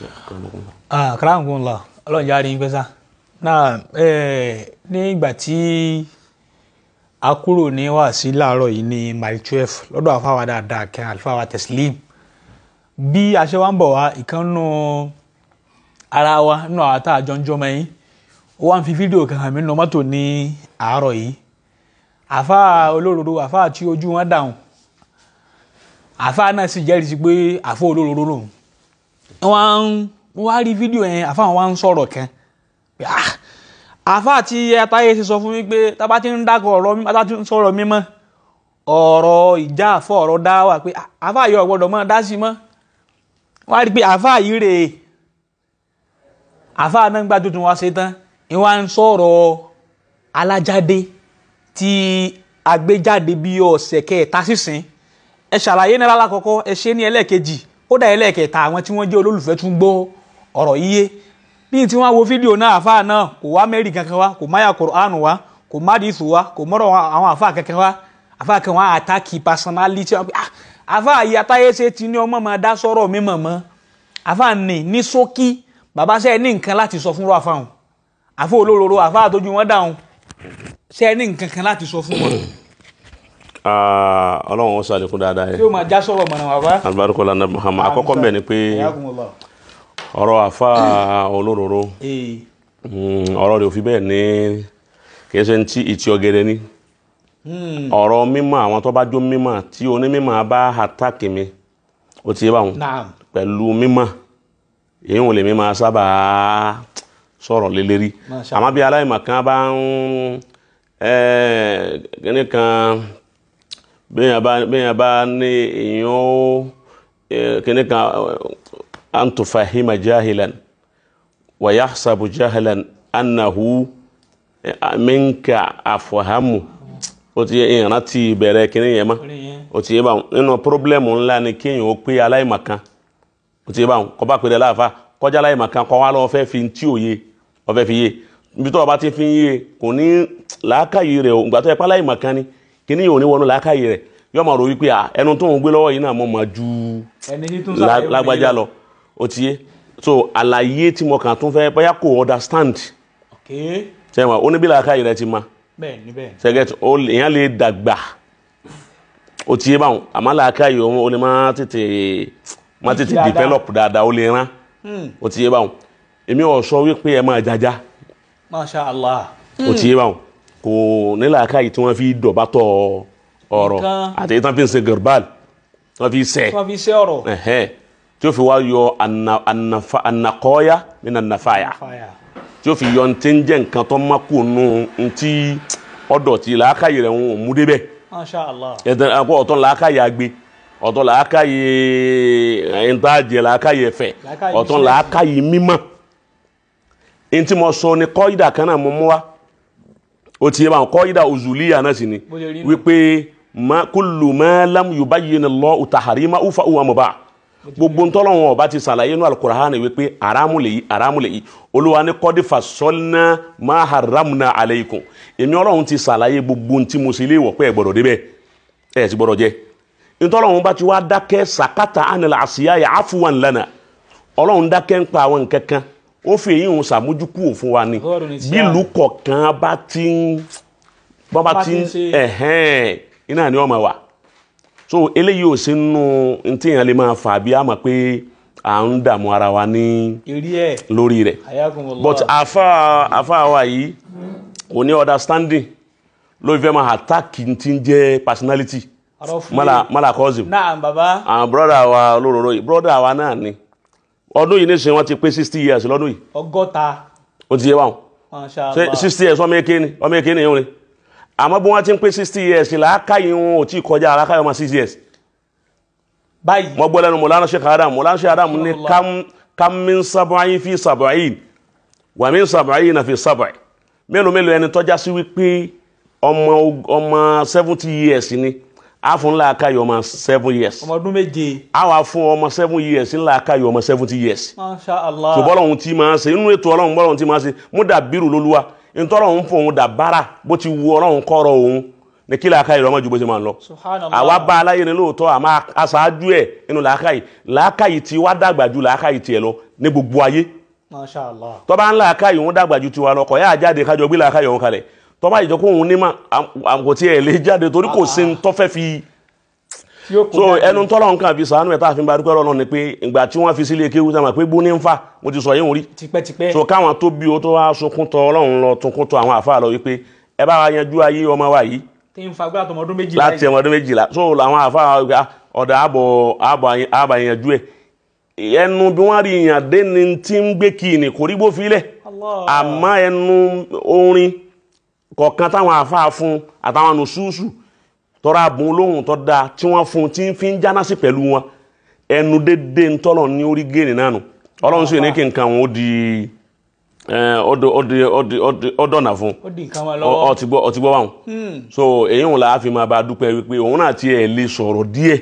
kàràǹkùnlá ọlọ́run jáde yín pẹ́sà náà ní ìgbà tí a kúrò ní wàásí láàárọ̀ yìí ní mile twelve lọ́dọ̀ àfáwà dáadáa kẹ́ àlùfáà teslim bí a ṣe wá ń bọ̀ wá ìkànnù ara wa nínú àwọn tá a jọ ń jọmọ yín ó wá ń fi fídíò kan hàn mí nínú mọ́tò ní àárọ̀ yìí àfáà olóróró àfáà tí ojú wọn dàrún àfáà náà sì jẹ́rìí sí pé àfáà olóróró lòun wọ́n wá rí fídíò yẹn àfáà wọn wá ń sọ̀rọ̀ kan àfáà tí atáyé ṣe sọ fún mi pé tábà ti ń dákọ̀ ọ̀rọ̀ mímọ́ tábà ti ń sọ̀rọ̀ mímọ́ ọ̀rọ̀ ìjà àfọ̀ ọ̀rọ̀ dá wà pé àfáà yìí ò gbọ́dọ̀ mọ́ dá sí mọ́ wọ́n á rí pé àfáà yìí rèé àfáà náà gbà tuntun wá ṣe tán ìwà ń sọ̀rọ̀ alájáde tí agbéjáde bí ọ̀sẹ̀ kẹta sísìn ẹ ṣàlàyé náírà lákọ̀ọ́kọ́ ẹ ṣe ní ẹlẹ́ẹ̀kejì ó dà ẹlẹ́ẹ̀kẹta àwọn tí wọ́n jẹ́ olólùfẹ́ tún gbọ́ ọ̀rọ̀ yíyé bí tí wọ́n wo fídíò náà àfáà náà kò wá mẹ́rì kankan wá kò máyà Kùránù wá kò má dìísù wá kò mọ́rọ̀ àwọn àfáà kankan wá àfáà kan wá àtàkì personality àfáà yìí atáyéṣe ti ní ọmọ máa dá sọ̀rọ̀ mímọ̀ mọ́ àfáà ní ní ṣókí bàbá ṣe ní nǹkan láti sọ fún àfáà àfáà olóróró àfáà tójú wọn dáhùn ṣe ní nǹkan kan láti sọ fún wọn. ọlọ́run ó ṣàlékún dáadáa yẹn tí ó máa já sọ̀rọ̀ mọ̀nà bàbá. alibarika lana Muhammad àkọ́kọ́ mbẹ ni pé ọ̀rọ̀ àfa olóróró ọ̀rọ̀ rẹ̀ ò fi bẹ́ẹ̀ ní kìí ṣe ti ìtì ọ̀gẹ̀dẹ̀ ni ọ̀rọ̀ mímọ́ àwọn tó bá jó mímọ́ tí onímọ̀ bá àtàkì mi ó ti yé báwọn pẹ̀lú mímọ́ èyí wọn lè mímọ́ sábà sọ̀rọ̀ lélẹ́rí àmọ́ bí aláìmọ̀ kan bá ń kíní kan bẹ́ẹ̀ bá ní èèyàn ó kíní kan an tufahima jahilan wa yahsabu jahilan annahu minka afahamu o ti yẹ ìrántí bẹ̀rẹ̀ kíní yẹn mọ́ o ti yẹ báwọn nínú pírọ́blẹ́mù ńlá ni kéèyàn ó pé aláìmọ̀kan o ti yẹ báwọn kọ́ bá pèrè láàfa kọjá aláìmọ̀kan kọ́ wá lọ́wọ́ fẹ́ fi tí ò yé ọ fẹ́ fi yé ibi tó o bá ti fi yé kò ní làákàyè rẹ̀ o ìgbà tó yẹ pé aláìmọ̀kan ni kíní yìí ò ní wọnú làákàyè rẹ̀ yọ máa rò wípé ẹnu tó ń gbé lọ́wọ́ yìí náà mọ̀ máa ju lágbájá lọ o ti yé so àlàyé tí mo kàn tún fẹ́ bóyá kò understand ṣe wọn oníbílà káyì rẹ ti ma ṣẹgẹt èèyàn lè dàgbà o ti yé báwọn àmọ́ làákàyè o lè má tètè má tètè develop dáadáa o lè rán o ti yé báwọn èmi ò sọ wípé ẹ máa jaja masha allah o ti yé báwọn kò ní làákàyè tí wọ́n fi dọ̀bátọ̀ ọ̀rọ̀ àti tí wọ́n fi ń ṣe gẹ̀rbal tí wọ́n fi ṣe tí wọ́n fi ṣe ọ̀rọ̀ tí ó fi wá yọ ànàkọ́yà nínú ànàfàyà tí ó fi yọ ní tí ń jẹ́ nǹkan tó má kú nù ntí ọ̀dọ̀ tí làákàyè rẹ̀ ń mú débẹ̀ masha allah ẹ̀dẹ̀ àpò ọ̀tọ̀ làákàyè agbe ọ̀tọ̀ làákàyè ẹ̀ńtàjẹ̀ làákàyè ẹ̀fẹ̀ ọ̀tọ̀ làákàyè mímọ́ ntí mo sọ ni kọ́ídà kan náà mo mú wa ó ti yẹ báwọn kọ́ídà òzùlíyà náà sì ni wípé kullu ma lam yubayyin Allahu tahrimahu fa huwa mubah gbogbo ntọ́lọ́wọ́n ọba ti sàlàyé inú alukur'an wípé aramu lè yí aramu lè yí olúwa ní kọ́dí fasọ́lná máa haramna aleikum èmi ọlọ́run ti sàlàyé gbogbo ntí mo sì lè wọ̀ pé ẹ gbọ́dọ̀ débẹ̀ ẹ ti gbọ́dọ̀ jẹ́ ntọ́lọ́wọ́n bá ti wá dákẹ́ sàkátà anil àṣìyá yà áfúwàn lánàá ọlọ́run dákẹ́ ń pa àwọn nǹkan kan ó fi èyí ń sàmójúkú òfin wa ni bí ìlú kọ̀ọ̀kan bá ti ń bá ti ń ẹ̀hẹ́n iná ni ọmọ wa so eléyìí ò sí nínú ntí yẹn lè máa fà bí a mọ̀ pé à ń dààmú ara wa ní lórí rẹ̀ but àfa àfa wa yìí kò ní understanding ló fẹ́ máa attack ti ń jẹ́ personality mala mala cousin naam baba àwọn broda wa olóróró yìí broda wa náà ni ọdún yìí nísìnyí wọ́n ti pé sixty years lọ́dún yìí ọgọ́ta ó ti yé wa masha allah sixty years ọmọ eke ni ọmọ eke ni yóò ni àmọ́ bí wọ́n ti ń pé sixty years làákàyè wọn ò tí ì kọjá làákàyè ọmọ six years. báyìí wọ́n gbọ́ lẹ́nu mọ̀lánà sheikh adam mọ̀lánà sheikh adam ní kam min sab'in fi sab'in wa min sab'in fi sab'in mélòó mélòó ẹni tọ́já sí wípé ọmọ ọmọ seventy years ni a fún làákàyè ọmọ seven years ọmọ ọdún méje a wà fún ọmọ seven years ní làákàyè ọmọ seventy years. masha allah tó bọ́lọ̀ ohun tí máa ṣe inú ètò ọlọ́run bọ́lọ̀ ohun tí máa ṣe mú dàbírù lólúwa ntọ́lọ̀ ń fún òun dàbára bó ti wu ọlọ́run kọ́rọ̀ òun ní kí làákàyè rọmọ ju bó ṣe máa ń lọ subhanallah àwa bá aláyé ni lóòótọ́ àmọ́ aṣáájú ẹ̀ nínú làákàyè làákàyè tí wá dàgbà ju làákàyè tiẹ̀ lọ ní gbogbo ayé masha allah tọ́ba ń làákàyè òun dàgbà ju tiwa lọ kọ̀ yá jáde kájọ gbé làákàyè òun kalẹ̀ tọ́ba ìjọ kó òun ní mà àmọ́ tiẹ̀ lè jáde torí kò sí ní tọ́fẹ́ fi tí ó kó so jáde. ẹnu tọ́lọ̀ nǹkan fi sànú ẹ̀ tá a fi ń ba dúpẹ́ lọ́nà ni pé ìgbà tí wọ́n fi sílé kéwú sáà pé gbóní ń fà mo ti sọ yín rí tipẹ́tipẹ́ so káwọn tó bí o tó wá sunkún tọ ọlọ́run lọ tunkún tọ àwọn àfa lọ wípé ẹ bá wa yanjú ayé ọmọ wa yìí tí ń fagbá tọmọ ọdún méjì láti ẹmọ ọdún méjìlá so làwọn àfa wa ọ̀dà àbọ̀ àbọ̀ àbọ̀ yanjú ẹ̀ ẹnu bí wọ́n rí yàn dé ni tí ń gbé kí ni kò rí bó filẹ̀ Allah. àmọ́ ẹnu orin kọ̀ọ̀kan táwọn àfa fún àtàwọn nùsùsù tọ́ra bùn lóhùn tó dáa tí wọ́n fún tí ń fi ń jáná sí pẹ̀lú wọn ẹnu dédé ń tọ́lọ̀ ní orí géènì náà nù ọlọ́run sì ní kí nǹkan wọn ó di ẹ, ó di- ó di- ó di- ó di- ó dọ̀nà fún ó di nǹkan wọn ọ lọ́wọ́ ọ ti gbọ́ ọ ti gbọ́ báwọn so èyí ń la fi máa bá a dúpẹ́ wípé òun náà tiẹ̀ lè sọ̀rọ̀ díẹ̀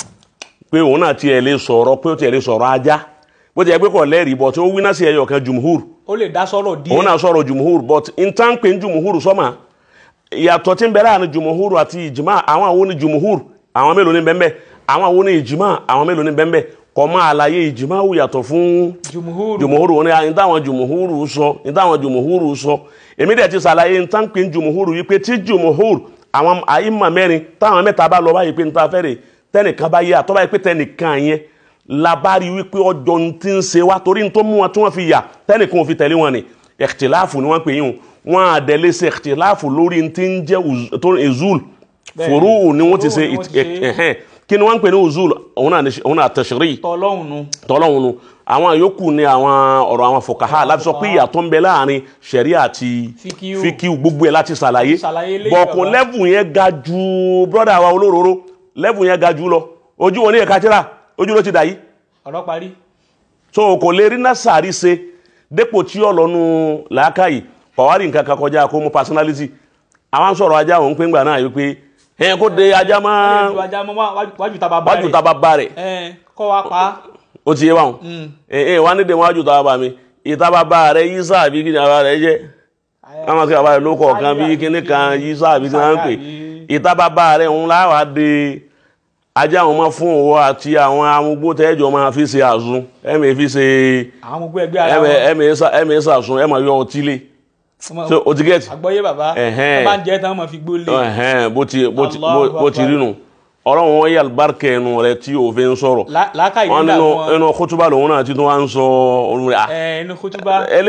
pé òun náà tiẹ̀ lè sọ̀rọ̀ pé ó tiẹ̀ lè sọ̀rọ̀ ajá bó ti yẹ pé kò lẹ́rìí bọ̀ tí ó wí náà sí ẹyọ kan jùmùhúr ó lè dá sọ́rọ̀ díẹ̀ òun náà sọ̀rọ̀ jùmùhúr but n tá ń pè ní jùmùhúr sọ́mà ìyàtọ̀ tí ń bẹ láàrin jùmùhúr àti ìjìmá àwọn àwọn ní jùmùhúr àwọn mélòó ní bẹ́ẹ̀ àwọn àwọn ní ìjìmá àwọn mélòó ní bẹ́ẹ̀ kọ́ máa àlàyé ìjìmá wù yàtọ̀ fún jùmùhúrù jùmùhúrù wọn ni ní táwọn jùmùhúrù sọ ní táwọn jùmùhúrù sọ èmi dẹ̀ ti ṣàlàyé ní táǹpé jùmùhúrù yìí pé tí jùmùhúrù àwọn àyímọ̀ mẹ́rin táwọn mẹ́ta bá lọ báyìí pé níta fẹ́rẹ̀ tẹnìkan bá yé àtọ́ báyìí pé tẹnìkan yẹn labari wípé ọjọ́ ní ti ń ṣe wá torí ní tó mú wọn tí wọ́n fi yà tẹnìkan ò fi tẹ̀lé wọn ni ẹ̀kìtìláàfù ni wọ́n pè yín o wọn àdẹ̀lẹ̀ ṣe ẹ̀kìtìláàfù lórí ní ti ń jẹ́ uz- tó ezul Bẹ́ẹ̀ni. fòrúù ni wọ́n ti Fùrúù ṣe ni wọ́n ti ṣe. ẹ̀hẹ́n kí ni wọ́n ń pè ní uzul òun náà ní- òun náà tẹ̀sírì tọ́lọ́hùn nu tọ́lọ́hún nu àwọn yòókù ni àwọn ọ̀rọ̀ àwọn fòkàhà láti sọ pé ìyàtọ̀ ń bẹ láàrin sẹ̀ríà àti Fíkíù. fíkíù gbogbo ẹ̀ láti ṣàlàyé Ṣàlàyé eléyìí, bọ̀kùn bàbá. lẹ́bù yẹn ga ju brọ́dà wa olóróró lẹ́bù yẹn ga jù lọ ojú wọn ní ẹ̀ka tíra ojú ló ti dà yìí ọ̀rọ̀ parí so kò lè rí násàárì ṣe dépò tí ó lọ́nu làákàyè pàwárì nǹkan kan kọjá kó mú personality àwọn sọ̀rọ̀ ajá òun pé ńgbà náà yìí pé ẹ̀ kó de ajá máa ju ajá mọ́ wá- wájú ta bàbá wájú tá a bá bá rẹ̀ ẹ̀ kọ́ wa pa á. ó ti yé wa hàn ẹ ẹ wà ní dèmọ àjò tàbá bá mi ìta bàbá rẹ yí sáàbí kí ni bàbá rẹ jẹ káwọn kí bàbá rẹ ló kọ kan bí kíní kan yí sáàbí kí wọn ń pè ìta bàbá rẹ ń láwàá de ajá àwọn ọmọ fún òwò àti àwọn amúgbó tẹjọ máa fi ṣe àsun ẹmẹ fi ṣe àwọn ọmọ ẹgbẹ́ ara ẹmẹ wọn ẹmẹ ṣà- ẹmẹ ṣàsun ẹmọ yọ ọtí lé Ọmọ- so o ti gẹẹti àgbọ́yé bàbá Ẹ̀hẹ́n. ẹ bá ń jẹ́ tán wọ́n fi gbó lé ẹhẹn bó ti bó ti Allahu bó- bó ti Akbar. rí nu ọlọ́run wọn yẹ alibarika ẹnu rẹ tí òfin sọ̀rọ̀ Lá- làákàyè wọn nígbà nínú wọn inú kótóbá lòun náà ti tún wá ń sọ òun rẹ ah ẹ inú kútúbá ẹlẹ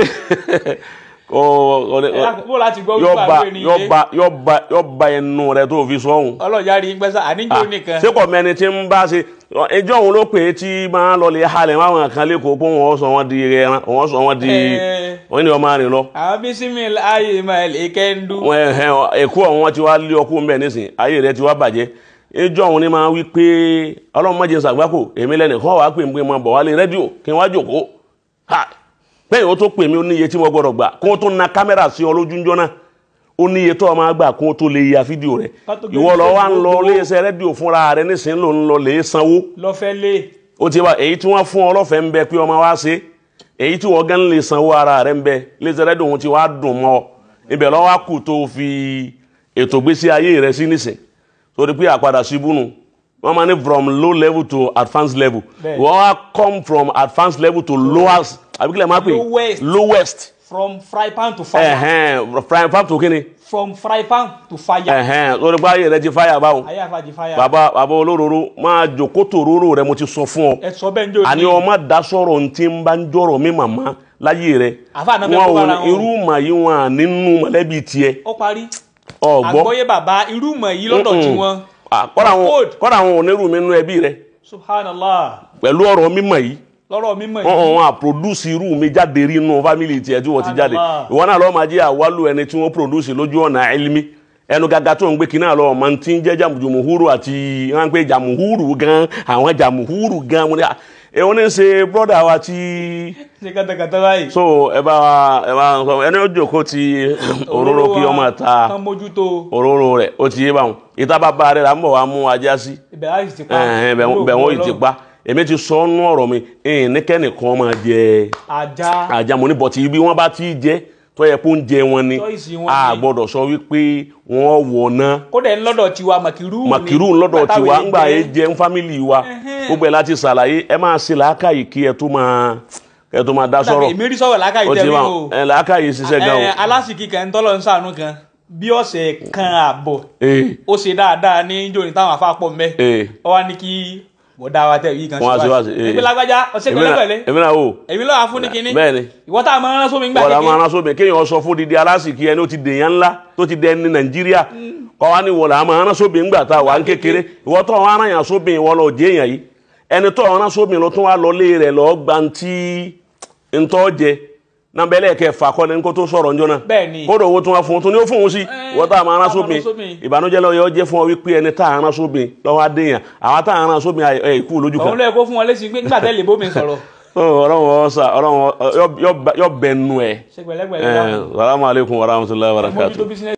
kọ ọlẹ ẹ lákòókò bó láti gbọ́ wípé yọba àwọn ènìyàn yọba yọba yọba ẹnu rẹ tó fi sọhùn ọlọ́jà rí gbẹ́sà àníjó nìkan ṣé kò mẹni tí ń bá ṣe ẹjọ́ òun ló pè é tí máa lọ lè halẹ̀ máwọn kan lẹ́kọ̀ọ́ pé wọ́n sọ wọ́n di ẹran wọ́n sọ wọ́n di Ẹ. wọ́n ní ọmọ rìn lọ àwọn bísímì ayé máa lè kẹ́ńdú wọ́n ẹ̀hẹ́n ẹ̀kú ọ̀hún wọn ti wá lé ọkú mbẹ́ nísìn ayé rẹ ti wá bàjẹ́ ẹjọ́ òun ni máa wí pé ọlọ́run mọ̀jẹ̀ sàgbákò èmi lẹ́nìkan wàá pè mí pé máa bọ̀ wálé rédíò kí n wá jòkó ha pẹ́yìn ó tó pè mí ó níye tí mo gbọ́dọ̀ gbà kó o tó na kámẹ́rà sí ọ lójúńjọ́ náà ó níye tó o máa gbà kó o tó lè ya fídíò rẹ Ká tó gbé ìwọ lọ wá ń lọ fídíò iléeṣẹ́ rédíò fúnra rẹ nísìnyí ló ń lọ lè sanwó lọ́fẹ́ lé ó ti wá èyí tí wọ́n fún ọ lọ́fẹ̀ẹ́ ń bẹ pé ọmọ wa ṣe èyí tí wọ́n gán lè sanwó ara rẹ ń bẹ iléeṣẹ́ rédíò òun ti wá dùn mọ́ ọ ibẹ̀ lọ́wọ́ á kù tó o fi ètò gbésí ayé rẹ sí nísìn torí pé àpadà síbú nu wọ́n máa ní from low level to advanced level Bẹ́ẹ̀. wọ́n á come from advanced level to lowest àbíkílẹ̀ máa pè Lowest. lowest from fry pan to fire ẹ̀hẹ́n prime farm tó kíni from fry pan to fire ẹ̀hẹ́n torí pé ayé rẹ ti fáyà báwọn ayé àfàjì fire bàbá bàbá olóróró máa jòkó tòróró rẹ mo ti sọ fún ọ ẹ sọ bẹ́ẹ̀ ń jò àní ọmọ da sọ̀rọ̀ ntí ń bá ń jọ̀rọ̀ mi màmá láyé rẹ̀ Àfáà náà fẹ́ wọn kó ò bára ní wọn. irú mà yí wọn à nínú mọ̀lẹ́bí tiẹ̀ ó parí ọ̀gbọ́ àgbọ́yé bàbá irú mọ̀ yìí lọ́dọ̀ tí wọ́n kọ́dà wọn Code. kọ́dà wọn ò nírú mi nínú ẹbí rẹ̀ subhanallah pẹ̀lú ọ̀rọ̀ mímọ̀ yìí lọ́rọ̀ mímọ̀ wọn yìí wọn à produce irú mi jáde rí inú fámìlì tiẹ̀ tí wọ́n ti jáde Allah. ìwọ náà lọ́ọ́ máa jẹ́ àwálù ẹni tí wọ́n produce lójú ọ̀nà ẹlmi ẹnu gàgà tó ń gbé kí náà lọ́ọ́ máa ti ń jẹ́ jàmùjùmùhúrù àti wọn pé jàmùhúrù gan àwọn jàmùhúrù gan wọn ni ẹ wọn ní ṣe brọ́dà wa tí ṣe kàtàkàtà báyìí so ẹ bá wa ẹ bá sọ ẹni ó jòkó ti òróró kí ọmọ ta tán mójútó òróró rẹ̀ ó ti yé báwọn ìta bàbá rẹ̀ là ń bọ̀ wá mú ajá sí ibẹ̀ láì ti pa ẹ̀hẹ́n, bẹ̀ bẹ̀ wọ́n yìí ti pa èmi ti sọ ọ́nú ọ̀rọ̀ mi ẹ̀hìn ní kẹ́nìkan máa jẹ ajá ajá mo ní bọ̀tì ibi wọ́n bá ti jẹ tó yẹ kó ń jẹ wọn ni Choice wọn a ni. gbọ́dọ̀ sọ wípé wọ́n wọ̀ náà kódà ń lọ́dọ̀ tiwa màkìrú ni. màkìrú lọ́dọ̀ Nígbà táwọn tiwa èèyàn ńgbà jẹ́- yé jẹ́ ń fámìlì wa Ẹhẹ́n. gbogbo ẹ̀ láti ṣàlàyé ẹ máa ṣe làákàyè kí ẹ tó máa ẹ tó máa dá Kódà sọ̀rọ̀ èmi rí sọ̀rọ̀ lákàyè ó ti tẹ́lẹ̀ máa o. ẹ làákàyè ṣiṣẹ́ gan Ẹ, o alásìkí kan tọ́lọ̀ ń sànú kan bí ọ̀sẹ̀ kan àbọ̀ ee ó ṣe dáadáa ní jòní táwọn afápọ̀ mẹ́ ee ọ wá ní kí bọ̀dá wa tẹ̀ yìí kan Wọ́n á ṣe wá sí, eh. ẹgbẹ́ lágbájá ọ̀sẹ̀ èmi náà pẹ̀lẹ́pẹ̀lẹ́ èmi náà o èmi lọ́wọ́ fún ní kinní bẹ́ẹ̀ ni ìwọ tá a máa rán sómi ńgbà wọ́n la máa kékeré rán sóbìn kéèyàn sọ fún didi alásìkí ẹni ó ti dèèyàn ńlá tó ti dẹ ní nàìjíríà kọ́ wa ní wọ́n la máa rán sóbìn ńgbà tá a wà ń kékeré ìwọ tó wọn aràn yàn sóbìn ìwọ lọ jẹ́ èèyàn yìí ẹni tó rán sóbìn ló tún wá lọ lé rẹ̀ lọ́ọ́ gbantí ntọ́ jẹ nabẹ́lẹ̀ kẹfà kọ́ni ní kó tó sọ̀rọ̀ njọ́ náà Bẹ́ẹ̀ ni. kódò owó tún wá fún un tún ní ó fún un sí ìwọ tá a máa rán tá a máa sóbìn rán sóbìn. ìbànújẹ́ lọ́ọ́ yọ jẹ́ fún ọ wípé ẹni tá a rán sóbìn lọ́wọ́ adéyàn àwọn tá a rán sóbìn ẹ̀ ikú lójú kan òun lóye kó fún wọn lésì pé nígbà tẹ́lẹ̀ bómi sọ̀rọ̀ ọlọ́run ọ̀sà ọlọ́run yọ bẹ̀nu ẹ̀ ṣe pẹ̀lẹ́pẹ̀lẹ́ salamu alaikum warahmatullahi wabarakatuh mójútó bísí